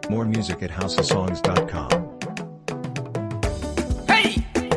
More music at houseofsongs.com. Hey!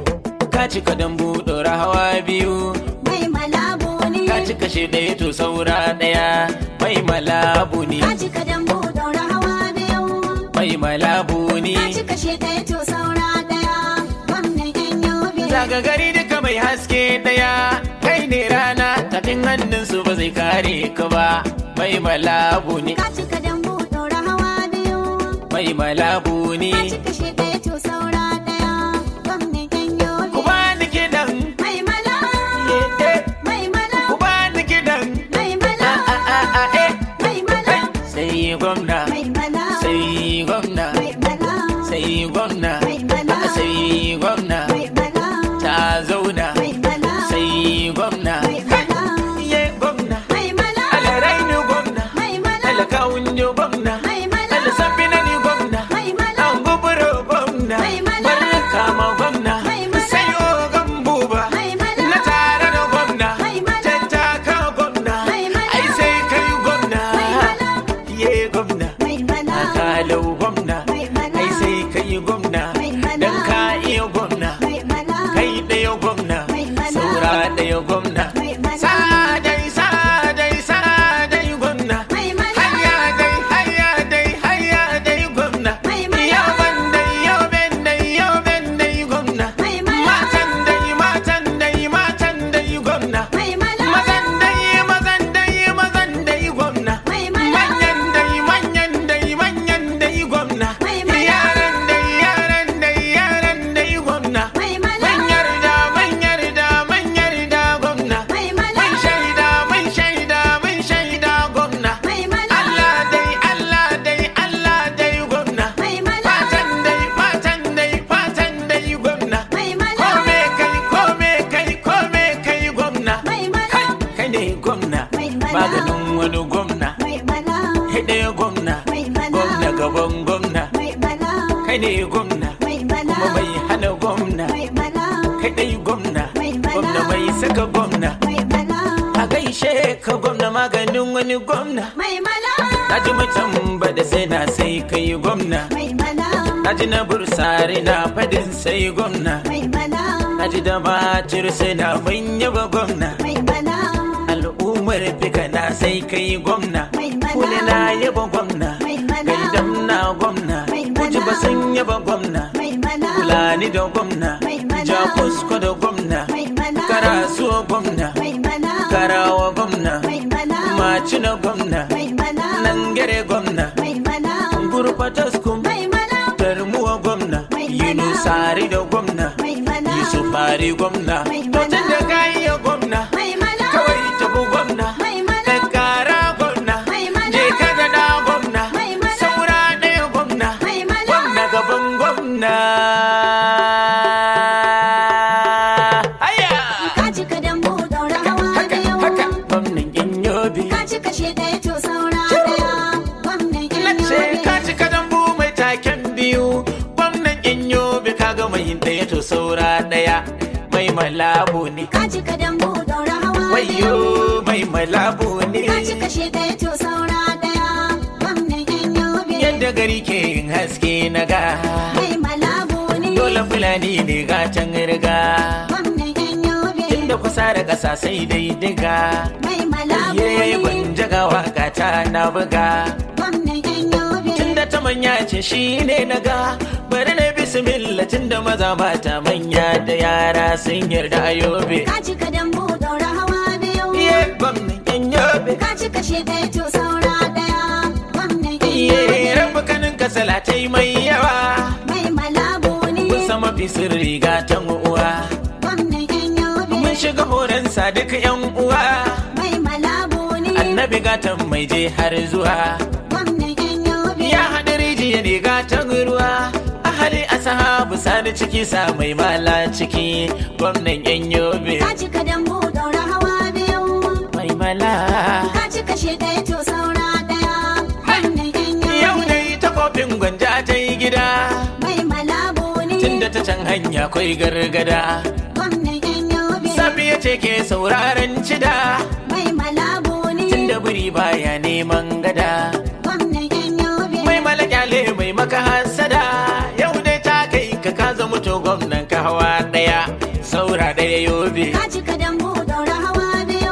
Ka cika dambu ɗora hawa biyu, mai malabu ne ka cika shi ɗaya to saura ɗaya, mai malabu ne, ka cika dambu daura hawa biyu mai malabu ne. ka cika shi ɗaya to saura ɗaya wannan yan yobe Zaga gari duka mai haske ɗaya, kai ne rana, tafin hannunsu ba zai kare ka ba, mai malabu ne, ka cika dambu daura hawa biyu mai malabu ne. ka cika shi ɗaya to saura ɗaya wannan yan yobe Ku ba ni kiɗan, mai mala eh, eh, mai mala ku ba ni kiɗan, mai mala a a a a eh. mai mala Sai gwamna, mai mala sai gwamna. mai mala sai gwamna Mai mala. sai gwamna mai mala ta zauna mai mala sai gwamna mai mala ye gwamna mai mala alaraini gwamna mai mala alakawun yo gwamna mai mala alasafina ni gwamna mai mala an guburo gwamna Mai mala. barka ma gwamna Mai mala. sai ogan buba Mai mala. na tare da gwamna Mai mala. tattaka gwamna Mai mala. ai sai kai gwamna Mai mala. ye gwamna mai mala akalau gwamna Mai mala. ai sai kai gwamna Mai mala. dan ka iya gwamna mai mala kai ɗaya gwamna Mai mala. saura ɗaya gwamna Mai mala. sadai sadai sadai gwamna Mai mala. hayya dai hayya dai hayya dai gwamna Mai mala. yau ban dai yau ben dai yau ben dai gwamna Mai mala. matan dai matan dai matan dai gwamna mai mala mazan dai mazan dai mazan dai gwamna Mai mala. manyan dai manyan dai manyan dai gwamna Mai mala. yaran dai yaran dai yaran dai gwamna mai mala Man yarda, man yarda, man yarda gwamna. mai mala Mun shaida, mun shaida, mun shaida gwamna. mai mala Allah dai, Allah dai, Allah dai gwamna. mai mala Fatan dai, fatan dai, fatan dai gwamna. mai mala Kome kai, kome kai, kome kai gwamna. mai mala Kai, kai ne gwamna. Mai mala. Maganin wani gwamna. mai mala Hede gwamna. Mai mala. Gwamna gaban gwamna. mai mala Kai ne gwamna. mai mala Kuma mai hana gwamna. mai mala kai dai gwamna Mai mala. gwamna mai saka gwamna mai mala a gaishe ka gwamna maganin wani gwamna mai mala na ji mutum ba da sai na sai kai gwamna mai mala na ji na bursari na fadin sai gwamna mai mala na ji da bacir sai na manya ba gwamna mai mala al'ummar fika na sai kai gwamna Mai mala. kuli na yaba gwamna Mai mala. gaidam na gwamna Mai kuji mala. ba sun yaba gwamna mai mala Fulani da gwamna, Mai mala. Jakusko da gwamna, Mai mala. Karasuwa gwamna, mai mala Karawa gwamna, mai mala Maci na gwamna, mai mala Nangere gwamna, mai mala Gurfataskum, mai mala Tarmuwa gwamna, Mai mala. Yunusari da gwamna, mai mala Yusufari gwamna, Mai to mala. tun da kayi gwamna, mai mala kawai tabu gwamna, mai mala Kankara gwamna, Mai mala. je ka da da gwamna, Mai mala. saura ɗaya gwamna, Mai mala. gwamna gaban gwamna. Aya! ka cika dambu daura hawa Haka, biyu haka, gwamnan yan yobe. ka cika shi ɗaya to saura ɗaya wannan Na yan ce yobe ka cika dambu mai taken biyu, gwamnan yan yobe ka ga mai ɗaya to saura ɗaya. Mai malabu ne, ka cika dambu daura hawa wayo mai malabu ne. ka cika shi ɗaya to saura ɗaya wannan yan yobe Yadda gari ke yin haske na ga, mai malabu ne dole fulani ne gatan riga. wannan yan yobe Inda kusa da ƙasa sai dai diga. mai malabu Yayi ne gwanja ga waka ta na buga. wannan yan yobe Tunda ta manya ce shi ne na ga bari na bismillah tunda maza mata manya da yara sun yarda a yobe. ka cika dambu daura hawa biyu Iye gwamnan yan yobe. ka cika shi ɗaya to saura ɗaya wannan yan Iye yobe rabu kanin ka salatai mai yawa. mai malabu ne Kun sama fi sirri ga ta uwa. wannan yan yobe Mun shiga horon duk yan uwa. mai malabu ne Annabi gatan mai je har zuwa. wannan yan yobe Ya haɗa rijiya ne gatan ruwa. Ahali a sahabu sani ciki sa mai mala ciki. Gwamnan yan yobe. ka cika dambu daura hawa biyu Mai mala. ka cika shi ɗaya to saura ɗaya wannan yan Yau yobe dai ta kofin gwanja ta yi gida. mai malabu ne Tunda ta can hanya kwai gargada. wannan yan yobe Safiya ce ke sauraron cida. mai malabu ne Tunda buri baya neman gada. wannan yan yobe Mai mala kyale mai yobe Ka cika dambu daura hawa biyu.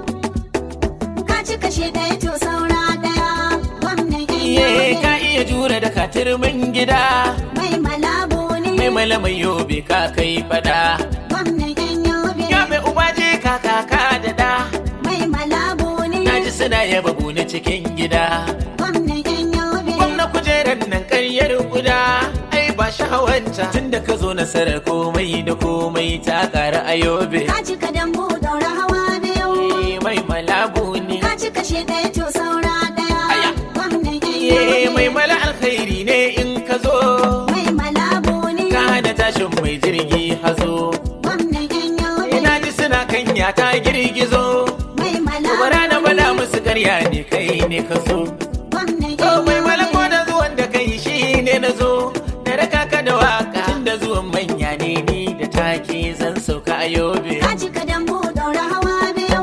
Ka cika shi ɗaya to saura ɗaya. Gwamnan yan iye yobe. ka iya jure da katirmin gida Mai malabu ne. mai malamai yobe ka kai fada Gwamnan yan yobe. yobe uba je ka kaka da da Mai malabu ne. na ji suna yaba na cikin gida Gwamnan yan yobe. gwamna kujerar nan karyar guda ai ba sha'awanta tun da ka zo nasarar komai da komai ta ƙara a yobe Ka cika dambu daura hawa biyu. Eh, mai malabu ne Ka cika shi ɗaya to saura ɗaya. Aya. Gwamnan yan Iye yobe. mai mala alkhairi ne in ka zo Mai malabu ne. ka hana tashin mai jirgi hazo Gwamnan yan yobe. ina ji suna kanya ta girgizo Mai malabu bara na bada ne. musu karya ne kai ne ka so Gwamnan to yan mai mala ko yobe. da zuwan da kai shi ne na zo da raka ka da waka tun da zuwan manya ne ni da take zan sauka a yobe Ka cika dambu daura hawa biyu.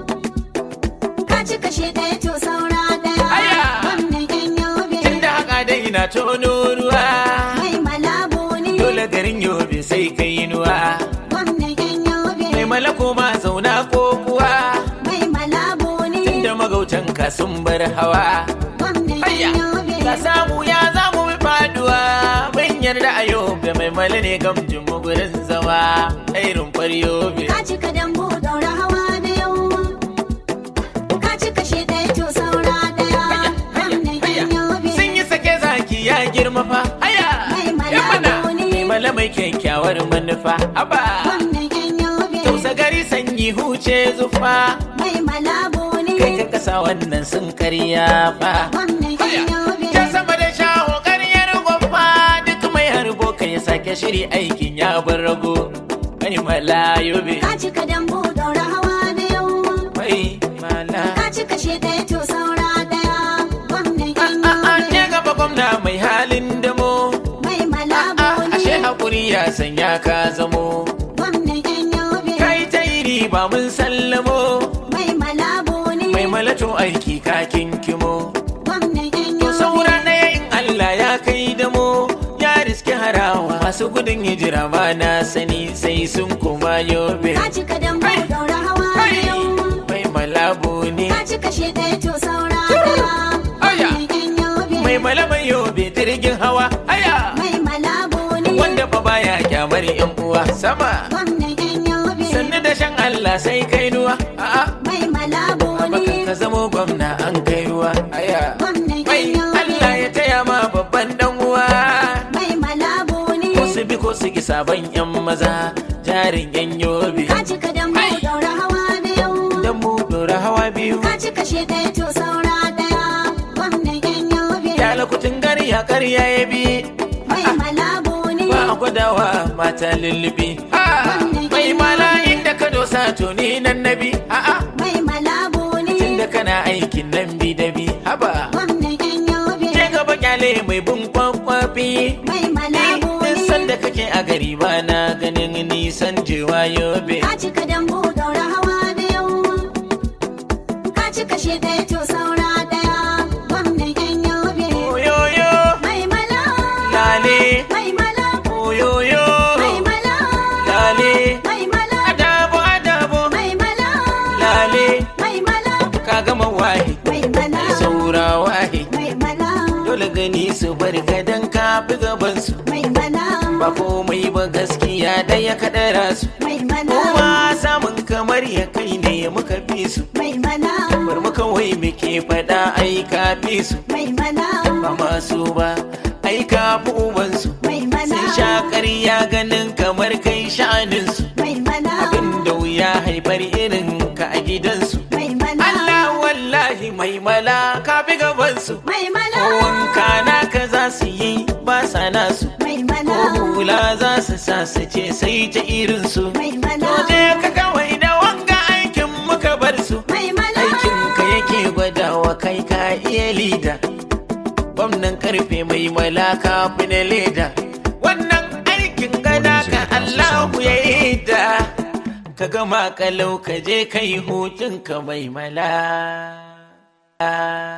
Ka cika shi ɗaya to saura ɗaya. Aya. Gwamnan yan yobe. tun da haka dai na tono ruwa Mai malabu ne. dole garin yobe sai kai nuwa Gwamnan yan yobe. mai mala ko ma zauna ko kuwa Mai malabu ne. da magautan ka sun bar hawa Gwamnan Hayya, yan yobe. ka samu ya zamu bi faduwa mun yarda a yobe mai mala ne gamjin mu gurin zama irin yobe Ka cika dambu daura hawa biyu. Ka cika shi ɗaya to saura ɗaya. Gwamnan yan yobe. sun yi sake zaki ya girma fa haya Mai mala yan mana ne. mai mala mai kyakkyawar manufa haba Gwamnan yan yobe. tausa gari sanyi huce zufa Mai malabu ne. kai ka kasa wannan sun karya fa Gwamnan yan yobe. ta sama da shaho karyar gwamma duk mai harbo ka ya sake shiri aikin ya bar rago mai mala yobe Ka cika dambu daura hawa biyu. mai mala Ka cika shi ɗaya to saura ɗaya. Gwamnan yan A'a, yobe. ke gaba gwamna mai halin damo Mai malabu A'a, ashe ne. hakuri ya sanya ka zamo Gwamnan yan yobe. kai ta iri ba mun sallamo Mai malabu ne. mai malato aiki ka kinkimo Gwamnan yan to yobe. saura ɗaya in Allah ya kai damo ya riske harawa masu gudun hijira ma na sani sai sun koma yobe Ka cika dambu daura hawa biyu. mai malabu ne Ka cika shi ɗaya to saura ɗaya. Aya. Gwamnan yan yobe. mai malaban yobe jirgin hawa aya Mai malabu ne. wanda fa baya kyamar yan uwa sama Gwamnan yan yobe. sannu da shan Allah sai kai nuwa a'a Mai malabu baka ne. ka zamo gwamna an kai ruwa aya Gwamnan mai yan yobe. Allah ya taya ma babban dan uwa Mai malabu ne. ko su bi ko su ki sabon yan maza jarin yan yobe Ka cika dambu Ai. daura hawa biyu. dan mu dora hawa biyu Ka cika shi ɗaya to saura ɗaya. Gwamnan yan yobe. ya lakutun gari ya karya ya bi Mai malabu ne. ba a gwadawa mata lullubi Ah, mai mala inda ka dosa to ni nan nabi a'a Mai malabu ne. tunda kana aikin nan bi da bi haba Gwamnan yan yobe. je gaba kyale mai bin kwakwafi Mai malabu Duk ne. sanda kake a gari ba na ganin nisan jewa yobe Ka cika dambu daura hawa biyu. Ka cika shi ɗaya to saura ɗaya. Gwamnan yan yobe. oyoyo Mai mala. lale Mai mala. oyoyo Mai mala. lale Mai mala. adabo adabo Mai mala. lale Mai mala. ka gama wahi Mai mala. saura wahi Mai mala. dole gani su bar gadan ka fi gaban su Mai mala. ba komai ba gaskiya da ya kaɗara su Mai mala. kowa samun kamar ya kai ne muka fi su Mai mala. bar mu kawai muke faɗa ai ka fi su Mai mala. ba masu ba ai ka fi ubansu Mai mala. sun sha ƙarya ganin kamar kai sha'aninsu Mai mala. abin da wuya haifar irin ka a gidansu Mai mala. Allah wallahi mai mala ka fi gabansu Mai mala. ko wanka naka za su yi ba sa nasu Mai ko mala. hula za su sa su ce sai ta irinsu Mai mala. to je ka kawai da wanga aikin muka bar su Mai mala. aikin ka yake gwadawa kai ka iya lida gwamnan karfe mai malaka fi na leda wannan aikin gada ka Allahu ya yi da ka gama kalau ka je kai hutun ka mai mala